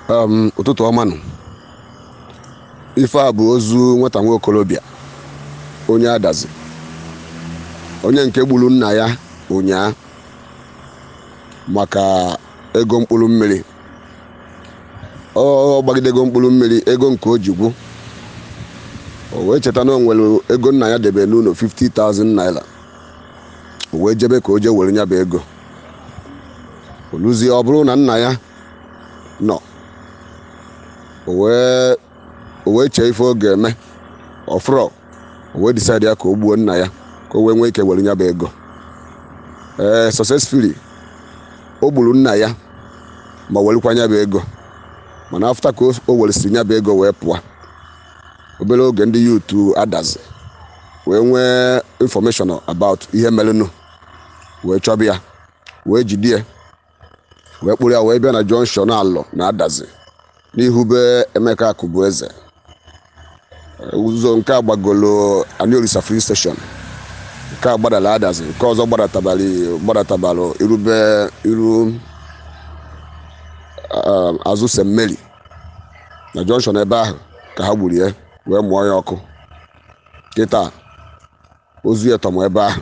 um, ụtụtụ ọma nụ ife a bụ ozu nwata nwa okorobịa onye adazi onye nke gburu nna ya ụnyaa maka ego mkpụrụ mmiri ọ gbagidego mkpụrụ mmiri ego nke o ji gwụ o wee cheta na o nwere ego nna ya debe n'ụlọ 50,000 naira o wee jebe ka o jee were nya bụ ego oluzie ọ bụrụ na nna ya nọ o wee o wee chee ife ọ ga-eme ọfrọ o wee decide ya ka o gbuo nna ya ka o wee nwee ike were nya bụ ego ee successfully o gburu nna ya ma werekwa nya bụ ego mana afta ka o weresịrị nya bụ ego wee pụọ obere oge ndị yutu adazi wee nwee information about ihe merenụ wee chọba ya wee jide ya wee kpụrụ ya wee bịa na junction alọ na adazi n'ihu be emeka akụbụ eze ụzọ nke a gbagolo aniolisa free station nke a gbadara adazi nke ọzọ gbadatabali gbadatabalụ irube iru azụ st mary na junction ebe ahụ ka ha gburu ya wee mụọ ya ọkụ kịta ozu ya tọmụ ebe ahụ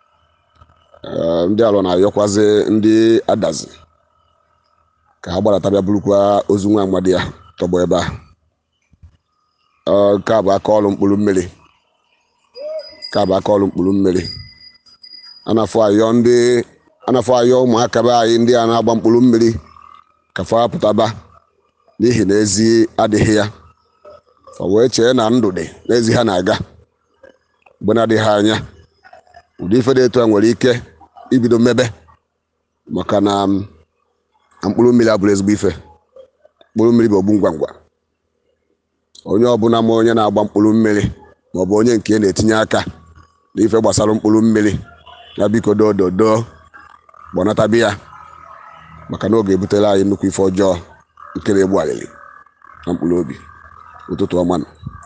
ndị alọ na-ayọkwazi ndị adazi ka ha gbadata bịa burukwa ozu nwa amadi ahụ tọgbọ ebe ahụ nke a bụ aka ọrụ mkpụrụ mmiri nke a bụ aka ọrụ mkpụrụ mmiri anafọ ayọ ndị anafọ ayọ ụmụaka be anyị ndị a na-agba mkpụrụ mmiri ka fa pụtaba n'ihi na ezi adịghị ya o wee chee na ndụ dị n'ezi ha na-aga mgbe na-adịghị anya ụdị ife dị etu a nwere ike ibido mmebe maka na mkpụrụ mmiri abụrụ ezigbo ife mkpụrụ mmiri bụ ogbu ngwa ngwa onye ọbụla ma onye na-agba mkpụrụ mmiri maọbụ onye nke na-etinye aka na ife gbasara mkpụrụ mmiri ya biko dododo gbanatabi ya maka na ọ ga-ebutere anyị nnukwu ife ọjọọ nke na-egbu alịlị na mkpụrụ obi ụtụtụ ọma nọ